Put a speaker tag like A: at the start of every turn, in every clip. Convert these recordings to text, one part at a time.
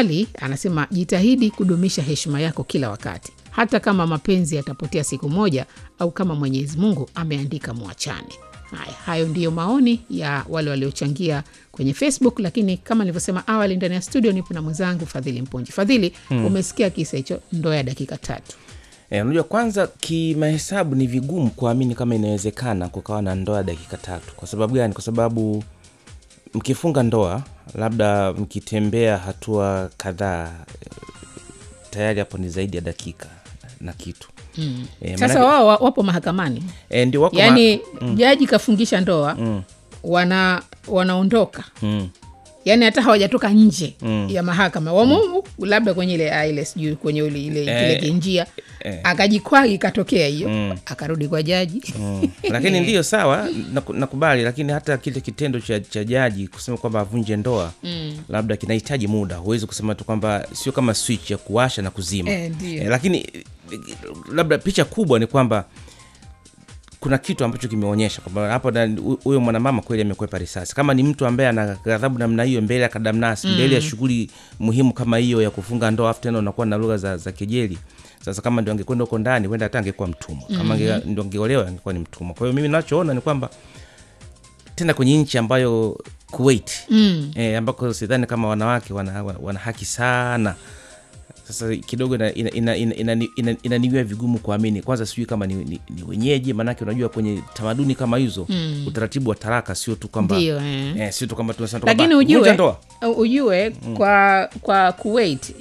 A: Ali anasema jitahidi kudumisha heshima yako kila wakati, hata kama mapenzi yatapotea siku moja au kama Mwenyezi Mungu ameandika mwachane. Haya, hayo ndiyo maoni ya wale waliochangia kwenye Facebook, lakini kama nilivyosema awali, ndani ya studio nipo na mwenzangu Fadhili Mponji. Fadhili, umesikia kisa hicho, ndoa ya dakika tatu.
B: Eh, unajua kwanza kimahesabu ni vigumu kuamini kama inawezekana kukawa na ndoa ya dakika tatu. Kwa sababu gani? Kwa sababu mkifunga ndoa, labda mkitembea hatua kadhaa, eh, tayari hapo ni zaidi ya dakika na kitu
A: Mm.
B: Eh,
A: Sasa
B: manake-
A: wao wa- wapo mahakamani,
B: eh, ndio wako ma-
A: yaani jaji kafungisha ndoa wana wanaondoka
B: mm,
A: yaani hata hawajatoka nje ya mahakama wamo labda kwenye ile ah, ile sijui kwenye ile, ile kile
B: Eh,
A: kinjia
B: eh.
A: akajikwaa ikatokea hiyo
B: Mm.
A: akarudi kwa jaji
B: mm. lakini ndiyo sawa, naku- nakubali, lakini hata kile kitendo cha, cha jaji kusema kwamba avunje ndoa
A: Mm.
B: labda kinahitaji muda. Huwezi kusema tu kwamba sio kama switch ya kuwasha na kuzima
A: Eh, ndiyo.
B: Eh, lakini eh, labda picha kubwa ni kwamba kuna kitu ambacho kimeonyesha kwamba hapo na- hu- huyo mwanamama kweli amekwepa risasi. Kama ni mtu ambaye ana ghadhabu namna hiyo mbele ya kadamnasi, mbele ya shughuli muhimu kama hiyo ya kufunga ndoa, afu tena unakuwa na lugha za, za kejeli. Sasa kama ndio angekwenda huko ndani, huenda hata angekuwa mtumwa. Kama ange- ndio angeolewa, angekuwa ni mtumwa. Kwa hiyo mimi nachoona ni kwamba tena kwenye nchi ambayo Kuwait
A: Mm.
B: eh, ambako sidhani kama wanawake wana, wana, wana haki sana. Sasa kidogo inaniwia ina, ina, ina, ina, ina, inaniwia vigumu kuamini. Kwanza sijui kama ni, ni, ni wenyeji, maanake unajua kwenye tamaduni kama hizo mm. utaratibu wa taraka sio tu kwamba
A: Ndiyo, eh.
B: eh, sio tu kwamba tunasema tu
A: lakini
B: kwamba vunja
A: ujue
B: ndoa
A: ujue kwa kwa Kuwait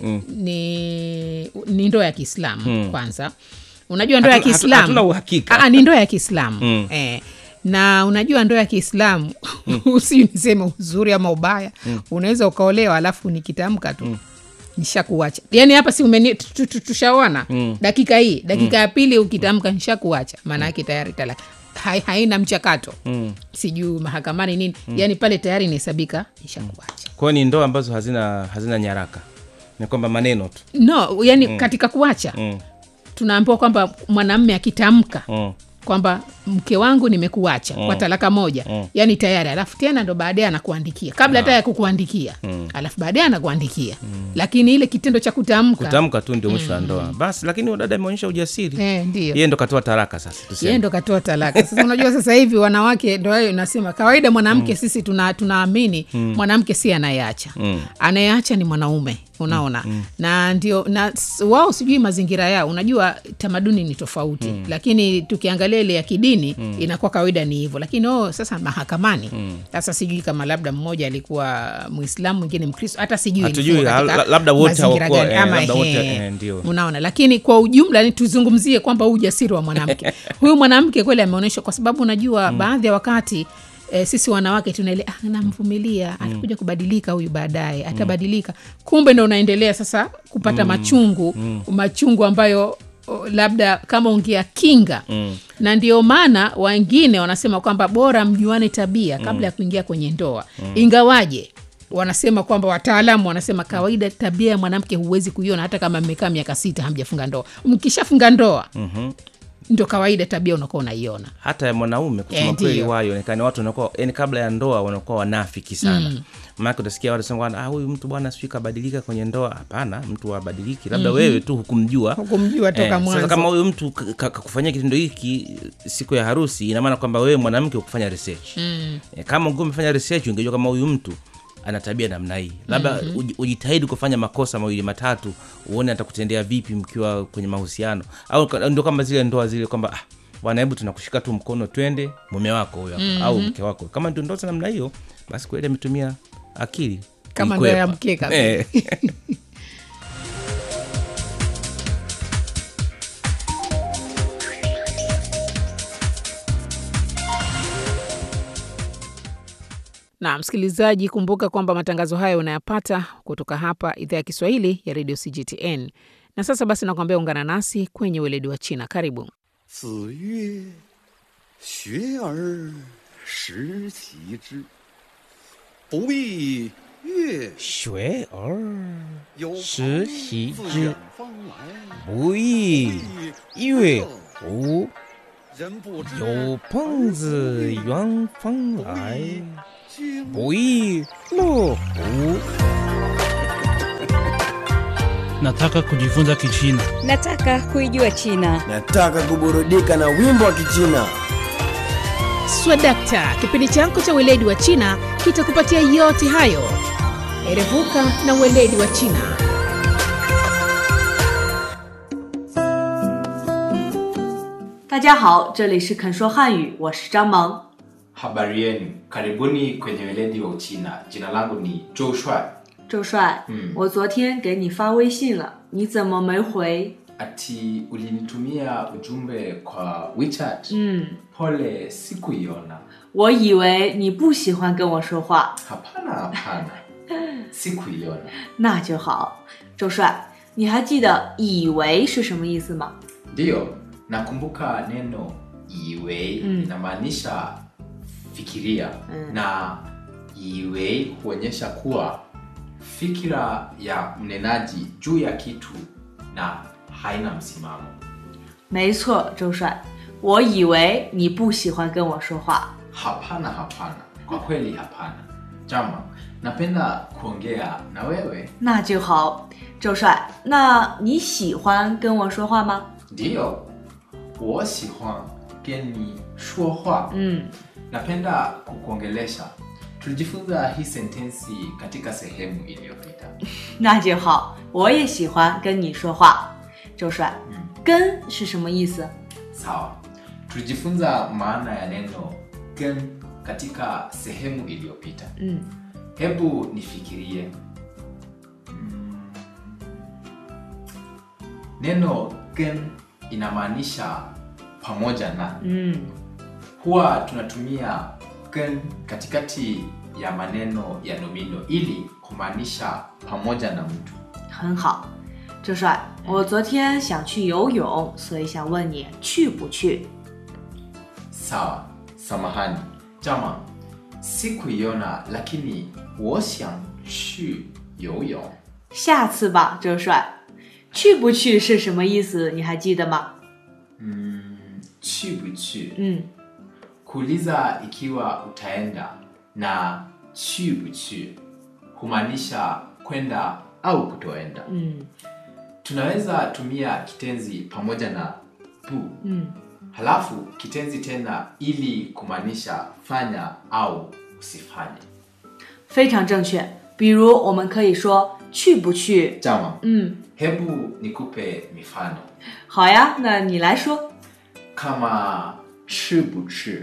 A: ni ni ndoa ya Kiislamu kwanza. Unajua ndoa ya
B: Hatu- hatu-
A: Kiislamu
B: hatuna uhakika.
A: Ah, ni ndoa ya Kiislamu eh. Na unajua ndoa ya Kiislamu usi niseme uzuri ama ubaya, unaweza ukaolewa alafu nikitamka tu nishakuacha. Yani hapa si umeni tu- tu- tu- tushaona dakika hii dakika ya pili ukitamka nishakuacha, maana yake tayari talaka hai, haina mchakato sijui mahakamani nini, yani pale tayari inahesabika nishakuacha.
B: kwa hiyo ni ndoa ambazo hazina hazina nyaraka, ni kwamba maneno tu
A: No, yani katika kuacha
B: mm.
A: tunaambiwa kwamba mwanamme akitamka
B: Mm.
A: kwamba mke wangu nimekuacha kwa talaka moja yani tayari alafu tena ndo baadaye anakuandikia kabla hata ya kukuandikia alafu baadaye anakuandikia lakini ile kitendo cha kutamka
B: kutamka tu ndio mwisho wa ndoa basi. Lakini huyo dada ameonyesha ujasiri,
A: eh, ndio
B: yeye ndo katoa taraka. Sasa
A: yeye
B: tuseme
A: ndo katoa talaka sasa unajua sasa hivi wanawake ndo hayo nasema kawaida mwanamke sisi tuna tunaamini mwanamke si anayeacha anayeacha ni mwanaume unaona na ndio na s- wao sijui mazingira yao unajua tamaduni ni tofauti lakini tukiangalia ile ya kidini inakuwa kawaida ni hivyo lakini oh, sasa mahakamani sasa sijui kama labda mmoja alikuwa muislamu mwingine mkristo hata sijui
B: Hatujui,
A: ilikuwa katika
B: la- labda wote
A: mazingira
B: hawakuwa,
A: gani,
B: eh,
A: ama
B: labda wote,
A: ehe,
B: eh, ndio.
A: unaona lakini kwa ujumla ni tuzungumzie kwamba huu ujasiri wa mwanamke huyu mwanamke kweli ameonyeshwa kwa sababu unajua baadhi ya wakati E, sisi wanawake tunaele ah, namvumilia atakuja kubadilika huyu baadaye atabadilika kumbe ndo unaendelea sasa kupata machungu machungu ambayo o, labda kama ungeakinga na ndio maana wengine wanasema kwamba bora mjuane tabia kabla ya kuingia kwenye ndoa ingawaje wanasema kwamba wataalamu wanasema kawaida tabia ya mwanamke huwezi kuiona hata kama mmekaa miaka sita hamjafunga ndoa mkishafunga ndoa ndo kawaida tabia unakuwa unaiona
B: hata ya mwanaume kusema
A: Eh,
B: kweli
A: ndio.
B: wayo onekane watu wanakuwa yani kabla ya ndoa wanakuwa wanafiki sana mm. maanake utasikia watu sema ah, huyu mtu bwana sijui kabadilika kwenye ndoa hapana mtu abadiliki labda wewe tu hukumjua
A: Hukumjua toka
B: sasa
A: mwanzo.
B: kama huyu mtu ka- ka- kakufanyia kitendo hiki siku ya harusi ina maana kwamba wewe mwanamke ukufanya research mm. e, kama ungekuwa umefanya research ungejua kama huyu mtu ana tabia namna hii labda mm-hmm. ujitahidi kufanya makosa mawili matatu uone atakutendea vipi mkiwa kwenye mahusiano au ka- ndio kama zile ndoa zile kwamba ah, bwana hebu tunakushika tu mkono twende mume wako huyo hapa mm-hmm. au mke wako kama ndio ndoa za namna hiyo basi kweli ametumia akili
A: Kama
B: kuikwepa.
A: ndoa ya mkeka.
B: Eh.
A: na msikilizaji kumbuka kwamba matangazo hayo unayapata kutoka hapa idhaa ya kiswahili ya redio cgtn na sasa basi nakuambia ungana nasi kwenye weledi wa china karibu
C: 子曰：“学而时齐之，不亦乐
B: 学而
C: 有
B: 时
C: 朋
B: 习
C: 自
B: 之
C: 远方来，
B: 不亦乐乎？
C: 人不知
B: 有朋自远方来，
C: 君
B: 不亦乐乎？
D: Nataka kujifunza Kichina.
E: Nataka kuijua China.
F: Nataka kuburudika na wimbo wa Kichina.
A: Swadakta, kipindi chako cha weledi wa China kitakupatia yote hayo. Erevuka na weledi wa China.
G: 大家好，这里是肯说汉语，我是张萌。
H: Habari yenu, karibuni kwenye weledi wa Uchina. Jina langu ni Zhou Shuai.
G: 周帅，
H: 嗯
G: 我昨天给你发微信了，你怎么没回？
H: Ati ulinitumia ujumbe kwa WeChat.
G: 嗯，
H: Pole, sikuiona.
G: 我以为你不喜欢跟我说话，
H: Hapana, hapana, sikuiona.
G: 那就好。周帅，你还记得“以为”是什么意思吗？
H: Ndiyo, nakumbuka neno iwei
G: Mm.
H: inamaanisha fikiria
G: Mm.
H: na iwei huonyesha kuwa fikira ya mnenaji juu ya kitu na haina msimamo.
G: 没错，周帅，我以为你不喜欢跟我说话。
H: Hapana, hapana, kwa kweli hapana. Jama, napenda kuongea na wewe.
G: 那就好，周帅，那你喜欢跟我说话吗？
H: Ndiyo, 我喜欢跟你说话.
G: 嗯，
H: Napenda kukuongelesha. Tulijifunza hii sentensi katika sehemu iliyopita.
G: 那就好，我也喜欢跟你说话。周帅，
H: 嗯
G: 跟是什么意思？
H: Sawa, tulijifunza maana ya neno gen katika sehemu iliyopita.
G: 嗯，
H: Hebu nifikirie. Mm. Neno gen inamaanisha pamoja na.
G: 嗯，
H: Huwa tunatumia gen katikati ya maneno ya nomino ili kumaanisha pamoja na mtu.
G: 很好。周帅，我昨天想去游泳，所以想问你去不去？
H: Sawa, samahani. Jama, sikuiona lakini 我想去游泳。
G: 下次吧，周帅。去不去是什么意思？你还记得吗？
H: Mm, 去不去
G: 嗯，
H: kuuliza ikiwa utaenda na 去不去 humaanisha kwenda au kutoenda
G: 嗯
H: tunaweza tumia kitenzi pamoja na bu
G: 嗯，
H: halafu kitenzi tena ili kumaanisha fanya au usifanye
G: 非常正确。比如我们可以说去不去？
H: jama
G: 嗯，
H: hebu nikupe mifano
G: 好呀，那你来说。
H: kama 吃不吃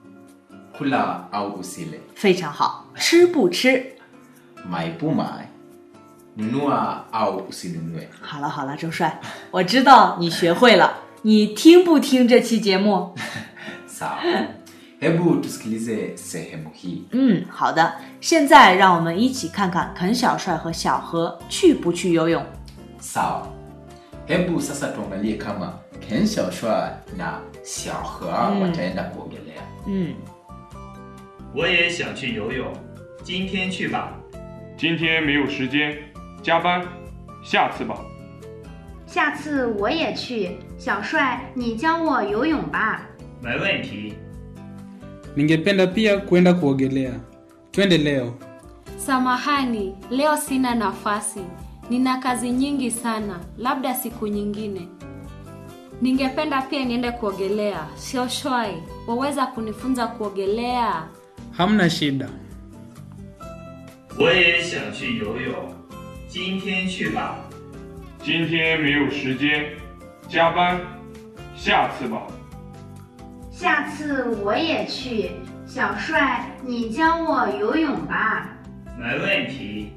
H: kula au usile
G: 非常好，吃不吃？
H: 买不买 nunua au usinunue
G: 好了好了，周帅，我知道你学会了。你听不听这期节目？
H: sawa hebu tusikilize sehemu hii
G: 嗯，好的。现在让我们一起看看肯小帅和小何去不去游泳。
H: sawa hebu sasa tuangalie kama ken xiaoshua na xiaohe
G: Mm.
H: wataenda kuogelea
G: 嗯，
I: 我也想去游泳，今天去吧。
J: 今天没有时间，加班，下次吧。
K: 下次我也去。小帅，你教我游泳吧。
I: 没问题。
D: Ningependa pia kwenda kuogelea. Twende leo.
L: Samahani, leo sina nafasi. Nina kazi nyingi sana, labda siku nyingine. Ningependa pia niende kuogelea. Sio shwai, waweza kunifunza kuogelea?
D: Hamna shida.
I: 我也想去游泳，今天去吧。
J: 今天没有时间，加班，下次吧。
K: 下次我也去。小帅，你教我游泳吧。
I: 没问题。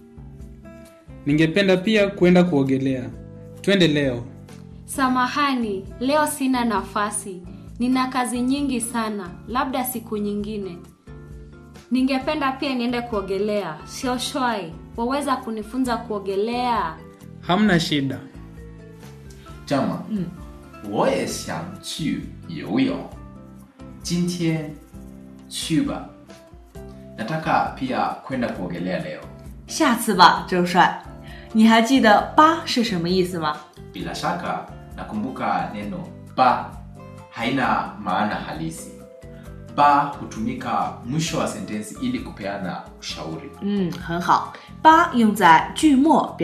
D: Ningependa pia kwenda kuogelea. Twende leo.
L: Samahani, leo sina nafasi. Nina kazi nyingi sana, labda siku nyingine. Ningependa pia niende kuogelea. Sio shwai, waweza kunifunza kuogelea?
D: Hamna shida.
H: jama 我也想去游泳今天去吧 nataka pia kwenda kuogelea leo
G: 下次吧，周帅。你还记得“吧”是什么意思吗？
H: bila shaka nakumbuka neno ba haina maana halisi ba hutumika mwisho wa sentensi ili kupeana ushauri
G: 嗯，很好。“吧”用在句末表